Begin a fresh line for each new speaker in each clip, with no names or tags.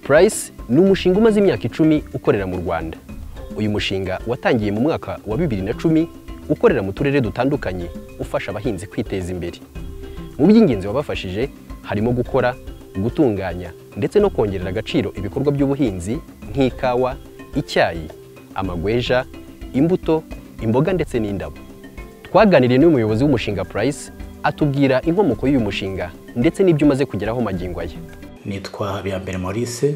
Price ni umushinga umaze imyaka icumi ukorera mu Rwanda uyu mushinga watangiye mu mwaka wa bibiri na cumi ukorera mu turere dutandukanye ufasha abahinzi kwiteza imbere mu by'ingenzi wabafashije harimo gukora gutunganya ndetse no kongerera agaciro ibikorwa by'ubuhinzi nk'ikawa icyayi amagweja imbuto imboga ndetse n'indabo twaganiriye n'umuyobozi w'umushinga Price atubwira inkomoko y'uyu mushinga ndetse n'ibyo umaze kugeraho magingo aya
nitwa habiyambere maurice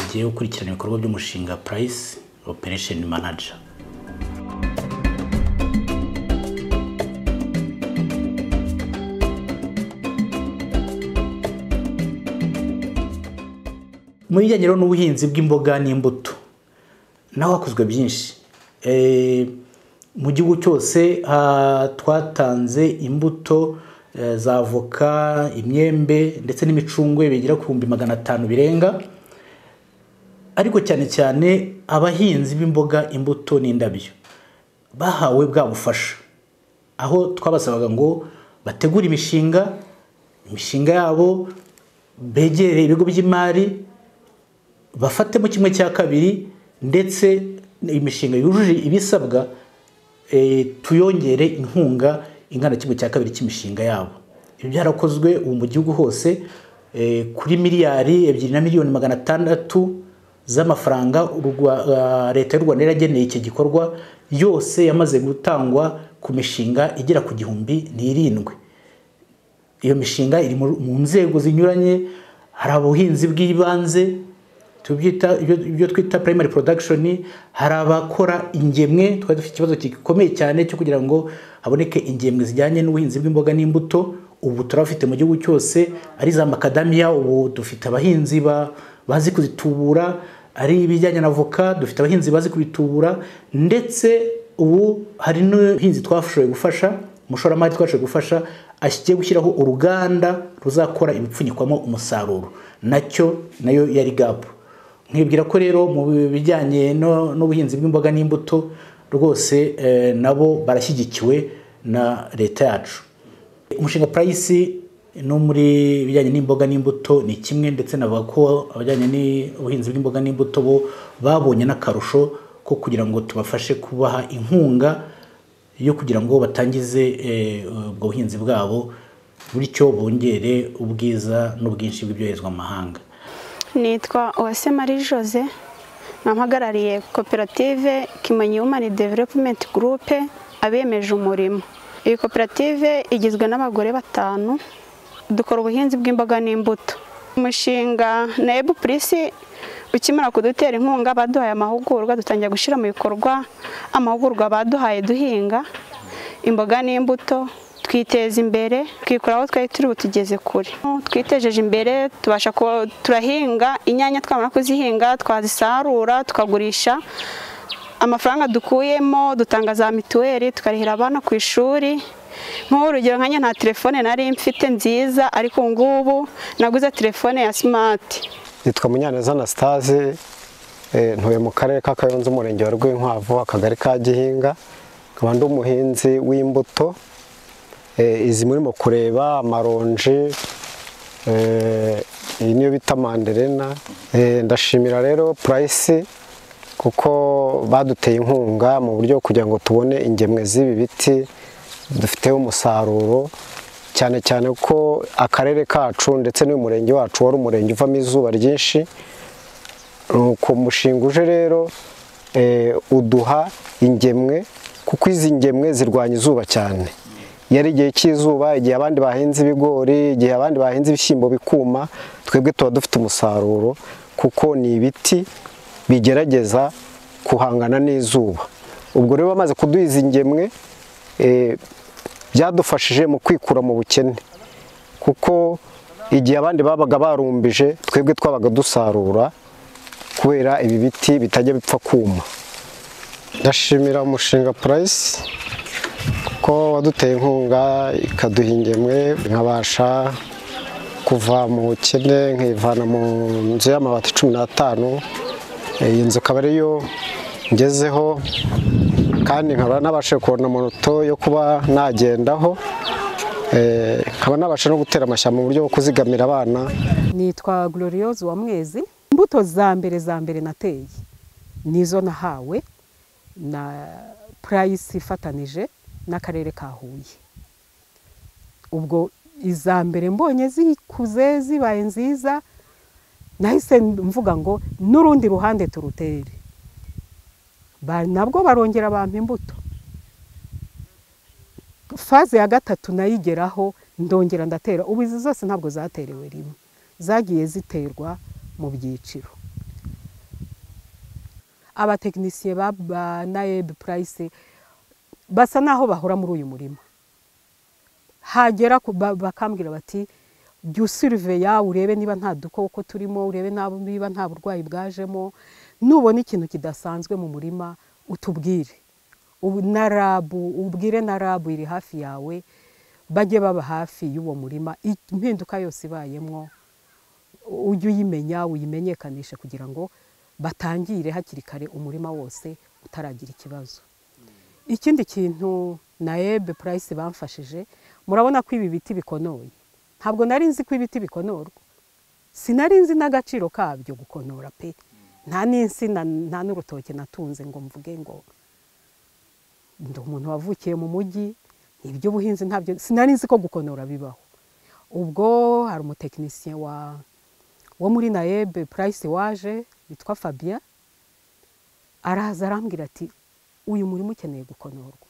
ugiye gukurikirana ibikorwa by'umushinga Price Operation Manager mu bijyanye rero n'ubuhinzi bw'imboga n'imbuto naho hakozwe byinshi Eh, mu gihugu cyose ha- twatanze imbuto eh, za avoka imyembe ndetse n'imicungwe bigera ku bihumbi magana atanu birenga ariko cyane cyane abahinzi b'imboga imbuto n'indabyo bahawe bwa bufasha aho twabasabaga ngo bategure imishinga imishinga yabo begere ibigo by'imari bafatemo kimwe cya kabiri ndetse imishinga yujuje ibisabwa eh, tuyongere inkunga ingana kimwe cya kabiri cy'imishinga yabo ibi byarakozwe ubu mu gihugu hose eh, kuri miliyari ebyiri na miliyoni magana atandatu z'amafaranga u Rwa- ah, leta y'u rwanda yarageneye iki gikorwa yose yamaze gutangwa ku mishinga igera ku gihumbi n'irindwi iyo mishinga iri mu mu nzego zinyuranye hari ubuhinzi bw'ibanze tubyita ibyo ibyo twita primary production hari abakora ingemwe twari dufite ikibazo gikomeye cyane cyo kugira ngo haboneke ingemwe zijyanye n'ubuhinzi bw'imboga n'imbuto ubu turabafite mu gihugu cyose ari za makadamiya ubu dufite abahinzi ba- bazi kuzitubura ari ibijyanye na voka dufite abahinzi bazi kubitubura ndetse ubu hari n'ubuhinzi twashoboye gufasha umushoramari twashoboye gufasha ashyigiye gushyiraho uruganda ruzakora ibipfunyikwamo umusaruro nacyo nayo yari gapu nkibwira ko rero mu bijyanye no- n'ubuhinzi bw'imboga n'imbuto rwose eh, nabo barashyigikiwe na leta yacu umushinga Price no muri ibijyanye n'imboga n'imbuto ni kimwe ndetse navuga ko abajyanye n'ubuhinzi bw'imboga n'imbuto bo babonye n'akarusho ko kugira ngo tubafashe kubaha inkunga yo kugira ngo batangize eh, ubwo buhinzi bwabo bityo bongere ubwiza n'ubwinshi bw'ibyoherezwa mu mahanga
nitwa Uwase Marie Jose nampagarariye koperative Kimonyi Human Development Group abemeje umurimo iyi koperative igizwe n'abagore batanu dukora ubuhinzi bw'imboga n'imbuto umushinga nebu purisi ukimara kudutera inkunga baduhaye amahugurwa dutangira gushyira mu bikorwa amahugurwa baduhaye duhinga imboga n'imbuto twiteza imbere twikura aho twari turi butugeze kure twitejeje imbere tubasha ku- turahinga inyanya twamara kuzihinga twazisarura tukagurisha amafaranga dukuyemo dutanga za mituweli tukarihira abana ku ishuri nk'ubu urugero nkanjye nta telefone nari mfite nziza ariko ubu ngubu naguze telefone ya simati
yitwa munyaneza anastase eh, ntuye mu karere ka kayonza umurenge wa rwinkwavu akagari ka gihinga nkaba ndi umuhinzi w'imbuto eh, izi murimo kureba amaronji eh, iyi niyo bita manderena Eh, ndashimira rero purayisi kuko baduteye inkunga mu buryo kugira ngo tubone ingemwe z'ibi biti dufiteho umusaruro cyane cyane ko akarere kacu ndetse n'uyu murenge wacu wari umurenge uvamo izuba ryinshi nuko umushinga uje rero eh, uduha ingemwe kuko izi ngemwe zirwanya izuba cyane iyo ari igihe cy'izuba igihe abandi bahinze ibigori igihe abandi bahinze ibishyimbo bikuma twebwe tuba dufite umusaruro kuko ni ibiti bigerageza guhangana n'izuba ubwo rero bamaze kuduha izi ngemwe eh, byadufashije mu kwikura mu bukene kuko igihe abandi babaga barumbije twebwe twabaga dusarura kubera ibi biti bitajya bipfa kuma ndashimira umushinga Price kuko waduteye inkunga ikaduha ingemwe nkabasha kuva mu bukene nkivana mu nzu y'amabati cumi n'atanu iyi nzu ikaba ariyo ngezeho kandi nkaba nabashe kubona moto yo kuba nagendaho Eh, nkaba nabasha no gutera amashyamba mu buryo bwo kuzigamira abana
nitwa Gloriose wa Mwezi imbuto za mbere za mbere nateye nizo nahawe na purayisi ifatanije n'akarere ka huye ubwo iza mbere mbonye zikuze zibaye nziza nahise mvuga ngo n'urundi ruhande turutere nabwo barongera abantu imbuto faze ya gatatu nayigeraho ndongera ndatera ubu izi zose ntabwo zaterewe rimwe zagiye ziterwa mu byiciro abatekinisiye ba nayebi purayisi basa n'aho bahora muri uyu murima hagera bakambwira bati jya usiriveya urebe niba nta dukoko turimo urebe niba nta burwayi bwajemo nubona ikintu kidasanzwe mu murima utubwire na rabu ubwire na rabu iri hafi yawe bajye baba hafi y'uwo murima impinduka yose ibayemo ujye uyimenya uyimenyekanishe kugira ngo batangire hakiri kare umurima wose utaragira ikibazo ikindi kintu na ebe purayisi bamfashije murabona ko ibi biti bikonoye ntabwo nari nzi ko ibiti bikonorwa sinari nzi n'agaciro kabyo gukonora pe nta n'insina nta n'urutoki natunze ngo mvuge ngo ndi umuntu wavukiye mu mujyi iby'ubuhinzi ntabyo sinari nzi ko gukonora bibaho ubwo hari umutekinisiye wa wo muri nayebe purayisi waje witwa fabien araza arambwira ati uyu murima ukeneye gukonorwa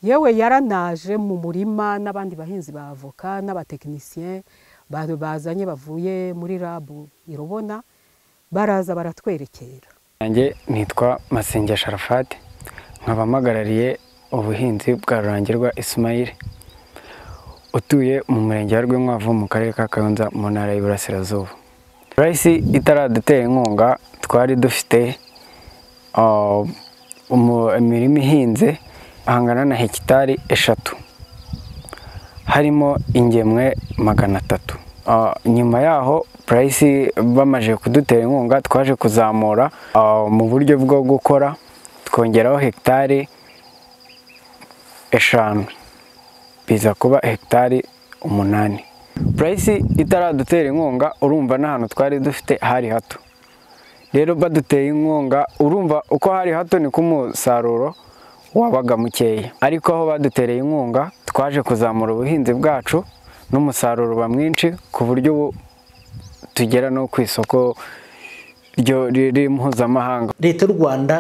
yewe yaranaje mu murima n'abandi bahinzi ba avoka n'abatekinisiye bazanye bavuye muri rabu irobona baraza baratwerekera
nanjye nitwa masengesha sharafati nkaba mpagarariye ubuhinzi bwa rurangirwa ismail utuye mu murenge wa rwinkwavu mu karere ka kayonza mu ntara y'iburasirazuba purayisi itaradutera inkunga twari dufite imirima ihinze hangana na hegitari eshatu harimo ingemwe magana atatu nyuma yaho purayisi bamaze kudutera inkunga twaje kuzamura mu buryo bwo gukora twongeraho hegitari eshanu biza kuba hegitari umunani purayisi itaradutera inkunga urumva n'ahantu twari dufite hari hato rero baduteye inkunga urumva uko hari hato ni k'umusaruro wabaga mukeya ariko aho badutereye inkunga twaje kuzamura ubuhinzi bwacu n'umusaruro uba mwinshi ku buryo ubu tugera no ku isoko riri mpuzamahanga
leta y'u rwanda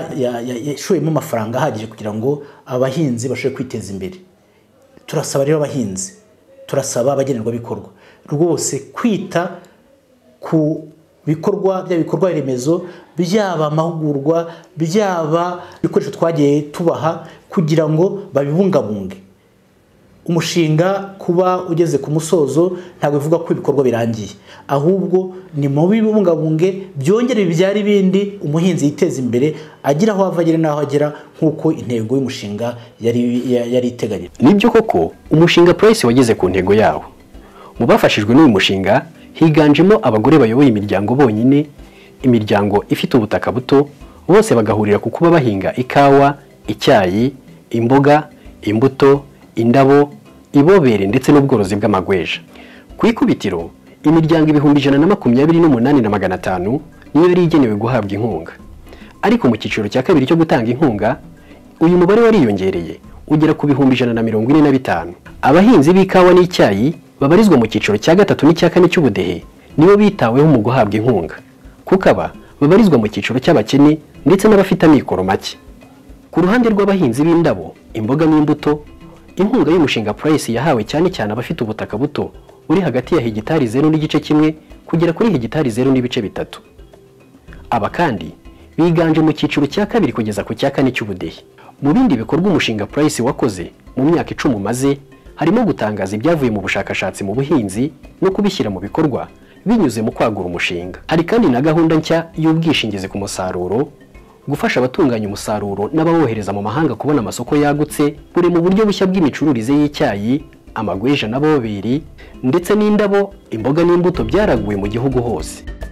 yashoyemo amafaranga ahagije kugira ngo abahinzi bashobore kwiteza imbere turasaba rero abahinzi turasaba abagenerwabikorwa rwose kwita ku bikorwa bya bikorwa remezo byaba amahugurwa byaba ibikoresho twagiye tubaha kugira ngo babibungabunge umushinga kuba ugeze ku musozo ntabwo bivuga ko ibikorwa birangiye ahubwo ni mu bibungabunge byongere bibyara ibindi umuhinzi yiteza imbere agira aho ava agera n'aho agera nk'uko intego y'umushinga yari iteganyije
nibyo koko umushinga purayisi wageze ku ntego yawo mu bafashijwe n'uyu mushinga higanjemo abagore bayoboye imiryango bonyine imiryango ifite ubutaka buto bose bagahurira ku kuba bahinga ikawa icyayi imboga imbuto indabo ibobere ndetse n'ubworozi bw'amagweja ku ikubitiro imiryango ibihumbi ijana na makumyabiri n'umunani na magana atanu niyo yari igenewe guhabwa inkunga ariko mu cyiciro cya kabiri cyo gutanga inkunga uyu mubare wariyongereye ugera ku bihumbi ijana na mirongo ine na bitanu abahinzi b'ikawa n'icyayi babarizwa mu cyiciro cya gatatu n'icya kane cy'ubudehe nibo bitaweho mu guhabwa inkunga kuko aba babarizwa mu cyiciro cy'abakene ndetse n'abafite amikoro make ku ruhande rw'abahinzi b'indabo imboga n'imbuto inkunga y'umushinga purayisi yahawe cyane cyane abafite ubutaka buto buri hagati ya hegitari zeru n'igice kimwe kugera kuri hegitari zeru n'ibice bitatu aba kandi biganje mu cyiciro cya kabiri kugeza ku cya kane cy'ubudehe mu bindi bikorwa umushinga purayisi wakoze mu myaka icumi umaze harimo gutangaza ibyavuye mu bushakashatsi mu buhinzi no kubishyira mu bikorwa binyuze mu kwagura umushinga hari kandi na gahunda nshya y'ubwishingizi ku musaruro gufasha abatunganya umusaruro n'abawohereza mu mahanga kubona amasoko yagutse buri mu buryo bushya bw'imicururize y'icyayi amagweja na boberi ndetse n'indabo imboga n'imbuto byaraguwe mu gihugu hose